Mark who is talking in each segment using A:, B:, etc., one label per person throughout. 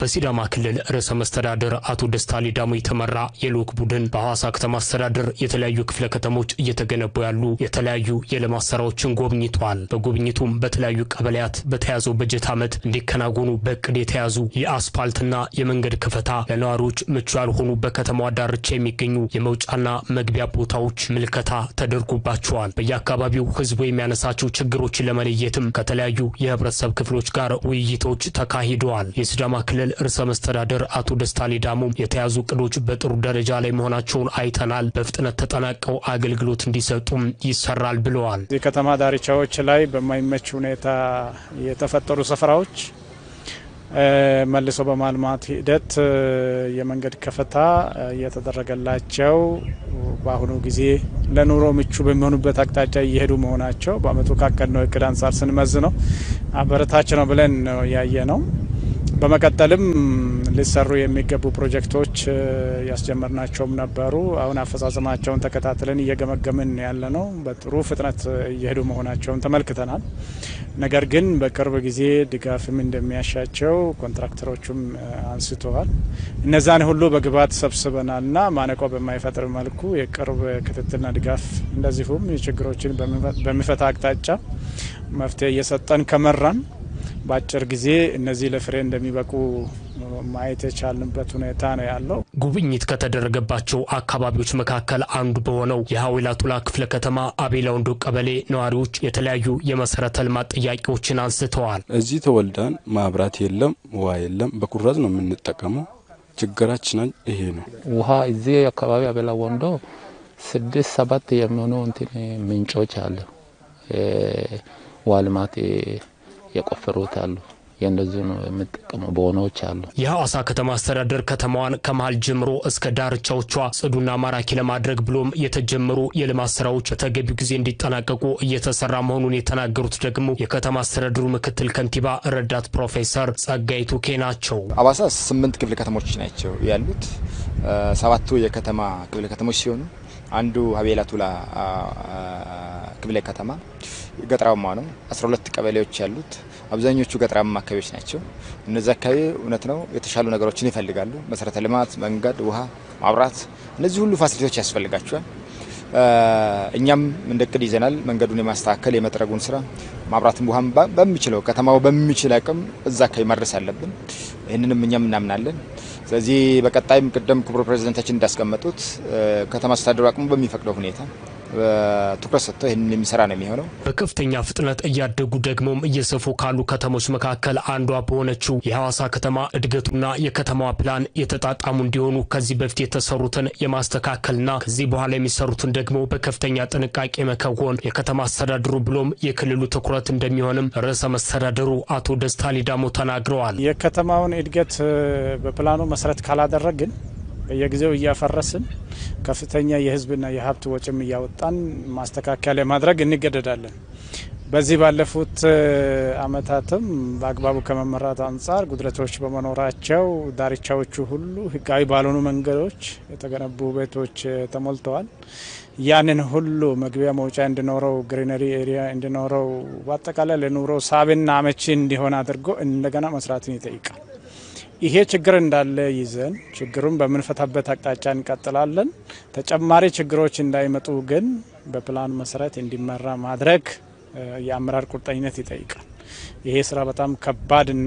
A: በሲዳማ ክልል ርዕሰ መስተዳድር አቶ ደስታ ሌዳሞ የተመራ የልዑክ ቡድን በሐዋሳ ከተማ አስተዳደር የተለያዩ ክፍለ ከተሞች እየተገነቡ ያሉ የተለያዩ የልማት ስራዎችን ጎብኝተዋል። በጉብኝቱም በተለያዩ ቀበሌያት በተያዘው በጀት ዓመት እንዲከናወኑ በእቅድ የተያዙ የአስፓልትና የመንገድ ክፈታ፣ ለነዋሪዎች ምቹ ያልሆኑ በከተማዋ ዳርቻ የሚገኙ የመውጫና መግቢያ ቦታዎች ምልከታ ተደርጎባቸዋል። በየአካባቢው ህዝቡ የሚያነሳቸው ችግሮችን ለመለየትም ከተለያዩ የህብረተሰብ ክፍሎች ጋር ውይይቶች ተካሂደዋል። የሲዳማ ክልል ርዕሰ መስተዳደር አቶ ደስታ ሌዳሞ የተያዙ እቅዶች በጥሩ ደረጃ ላይ መሆናቸውን አይተናል፣ በፍጥነት ተጠናቀው አገልግሎት እንዲሰጡም ይሰራል ብለዋል።
B: የከተማ ዳርቻዎች ላይ በማይመች ሁኔታ የተፈጠሩ ስፍራዎች መልሶ በማልማት ሂደት የመንገድ ከፈታ እየተደረገላቸው በአሁኑ ጊዜ ለኑሮ ምቹ በሚሆኑበት አቅጣጫ እየሄዱ መሆናቸው በአመቱ ካቀድነው እቅድ አንጻር ስንመዝ ነው አበረታች ነው ብለን ነው ያየ ነው። በመቀጠልም ሊሰሩ የሚገቡ ፕሮጀክቶች ያስጀመርናቸውም ነበሩ። አሁን አፈጻጸማቸውን ተከታትለን እየገመገምን ያለ ነው። በጥሩ ፍጥነት እየሄዱ መሆናቸውን ተመልክተናል። ነገር ግን በቅርብ ጊዜ ድጋፍም እንደሚያሻቸው ኮንትራክተሮቹም አንስተዋል። እነዛን ሁሉ በግብዓት ሰብስበናልና ማነቆ በማይፈጥር መልኩ የቅርብ ክትትልና ድጋፍ እንደዚሁም ችግሮችን በሚፈታ አቅጣጫ መፍትሄ እየሰጠን ከመራን በአጭር ጊዜ እነዚህ ለፍሬ እንደሚበቁ ማየት የቻልንበት ሁኔታ ነው ያለው።
A: ጉብኝት ከተደረገባቸው አካባቢዎች መካከል አንዱ በሆነው የሀዊላ ቱላ ክፍለ ከተማ አቤላ ወንዶ ቀበሌ ነዋሪዎች የተለያዩ የመሰረተ ልማት ጥያቄዎችን አንስተዋል።
C: እዚህ ተወልደን ማብራት የለም፣ ውሃ የለም፣ በኩራዝ ነው የምንጠቀመው። ችግራችን ይሄ ነው።
D: ውሃ እዚህ አካባቢ አቤላ ወንዶ ስድስት ሰባት የሚሆኑ እንትን ምንጮች አለ ውሃ ልማት የቆፈሩት አሉ። የእንደዚሁ ነው የምጠቀሙ በሆነዎች አሉ።
A: የሐዋሳ ከተማ አስተዳደር ከተማዋን ከመሀል ጀምሮ እስከ ዳርቻዎቿ ጽዱና ማራኪ ለማድረግ ብሎም የተጀመሩ የልማት ስራዎች በተገቢው ጊዜ እንዲጠናቀቁ እየተሰራ መሆኑን የተናገሩት ደግሞ የከተማ አስተዳደሩ ምክትል ከንቲባ ረዳት ፕሮፌሰር ጸጋይ ቱኬ ናቸው።
E: ሐዋሳ ስምንት ክፍለ ከተሞች ናቸው ያሉት። ሰባቱ የከተማ ክፍለ ከተሞች ሲሆኑ አንዱ ሀቤላ ቱላ ክፍለ ከተማ ገጠራማ ነው። 12 ቀበሌዎች ያሉት አብዛኞቹ ገጠራማ አካባቢዎች ናቸው። እነዚህ አካባቢ እውነት ነው የተሻሉ ነገሮችን ይፈልጋሉ። መሰረተ ልማት፣ መንገድ፣ ውሃ፣ ማብራት፣ እነዚህ ሁሉ ፋሲሊቲዎች ያስፈልጋቸዋል። እኛም እንደ እቅድ ይዘናል። መንገዱን የማስተካከል የመጥረጉን ስራ ማብራትም ውሃም በሚችለው ከተማው በሚችል አቅም እዛ አካባቢ ማድረስ አለብን። ይህንንም እኛም እናምናለን። ስለዚህ በቀጣይም ቅደም ክቡር ፕሬዚደንታችን እንዳስቀመጡት ከተማ አስተዳደሩ አቅሙ በሚፈቅደው ሁኔታ ትኩረት ሰጥተው ይህንን የሚሰራ ነው የሚሆነው።
A: በከፍተኛ ፍጥነት እያደጉ ደግሞም እየሰፉ ካሉ ከተሞች መካከል አንዷ በሆነችው የሐዋሳ ከተማ እድገቱና የከተማዋ ፕላን የተጣጣሙ እንዲሆኑ ከዚህ በፊት የተሰሩትን የማስተካከልና ከዚህ በኋላ የሚሰሩትን ደግሞ በከፍተኛ ጥንቃቄ መከወን የከተማ አስተዳደሩ ብሎም የክልሉ ትኩረት እንደሚሆንም ርዕሰ መስተዳደሩ አቶ ደስታ ሌዳሞ ተናግረዋል።
B: የከተማውን እድገት በፕላኑ መሰረት ካላደረግን በየጊዜው እያፈረስን ከፍተኛ የሕዝብና የሀብት ወጪም እያወጣን ማስተካከያ ለማድረግ እንገደዳለን። በዚህ ባለፉት ዓመታትም በአግባቡ ከመመራት አንጻር ጉድለቶች በመኖራቸው ዳርቻዎቹ ሁሉ ሕጋዊ ባልሆኑ መንገዶች የተገነቡ ቤቶች ተሞልተዋል። ያንን ሁሉ መግቢያ መውጫ እንዲኖረው፣ ግሪነሪ ኤሪያ እንዲኖረው፣ በአጠቃላይ ለኑሮ ሳቢና አመቺ እንዲሆን አድርጎ እንደገና መስራትን ይጠይቃል። ይሄ ችግር እንዳለ ይዘን ችግሩን በምንፈታበት አቅጣጫ እንቀጥላለን። ተጨማሪ ችግሮች እንዳይመጡ ግን በፕላን መሰረት እንዲመራ ማድረግ የአመራር ቁርጠኝነት ይጠይቃል። ይሄ ስራ በጣም ከባድና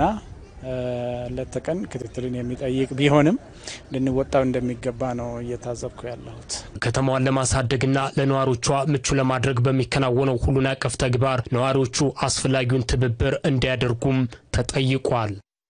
B: ሌት ተቀን ክትትልን የሚጠይቅ ቢሆንም ልንወጣው እንደሚገባ ነው እየታዘብኩ ያለሁት።
A: ከተማዋን ለማሳደግና ለነዋሪዎቿ ምቹ ለማድረግ በሚከናወነው ሁሉን አቀፍ ተግባር ነዋሪዎቹ አስፈላጊውን ትብብር እንዲያደርጉም ተጠይቋል።